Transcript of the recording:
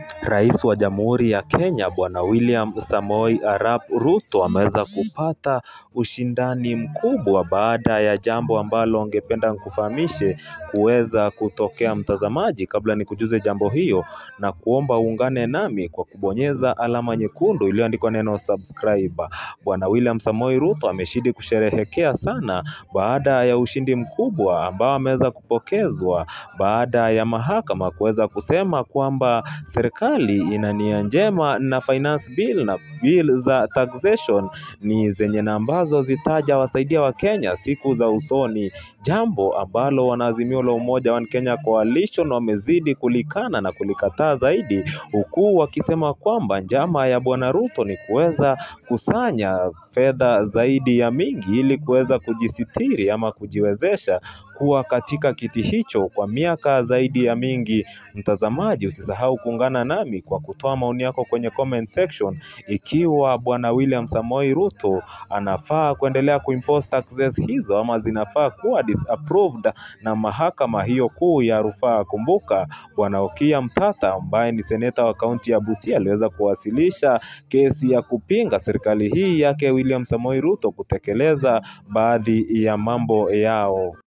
Rais wa Jamhuri ya Kenya Bwana William Samoei Arap Ruto ameweza kupata ushindani mkubwa baada ya jambo ambalo angependa nikufahamishe kuweza kutokea mtazamaji. Kabla nikujuze jambo hiyo na kuomba uungane nami kwa kubonyeza alama nyekundu iliyoandikwa neno subscribe. Bwana William Samoei Ruto ameshidi kusherehekea sana baada ya ushindi mkubwa ambao ameweza kupokezwa baada ya mahakama kuweza kusema kwamba serikali ina nia njema na finance bill na bill za taxation ni zenye na ambazo zitaja wasaidia Wakenya siku za usoni, jambo ambalo wanaazimio la Umoja One Kenya Coalition wamezidi kulikana na kulikataa zaidi, huku wakisema kwamba njama ya Bwana Ruto ni kuweza kusanya fedha zaidi ya mingi ili kuweza kujisitiri ama kujiwezesha kuwa katika kiti hicho kwa miaka zaidi ya mingi. Mtazamaji, usisahau kuungana nami kwa kutoa maoni yako kwenye comment section, ikiwa Bwana William Samoei Ruto anafaa kuendelea kuimpose taxes hizo ama zinafaa kuwa disapproved na mahakama hiyo kuu ya rufaa. Kumbuka Bwana Okiya Mtata ambaye ni seneta wa kaunti ya Busia aliweza kuwasilisha kesi ya kupinga serikali hii yake William Samoei Ruto kutekeleza baadhi ya mambo yao.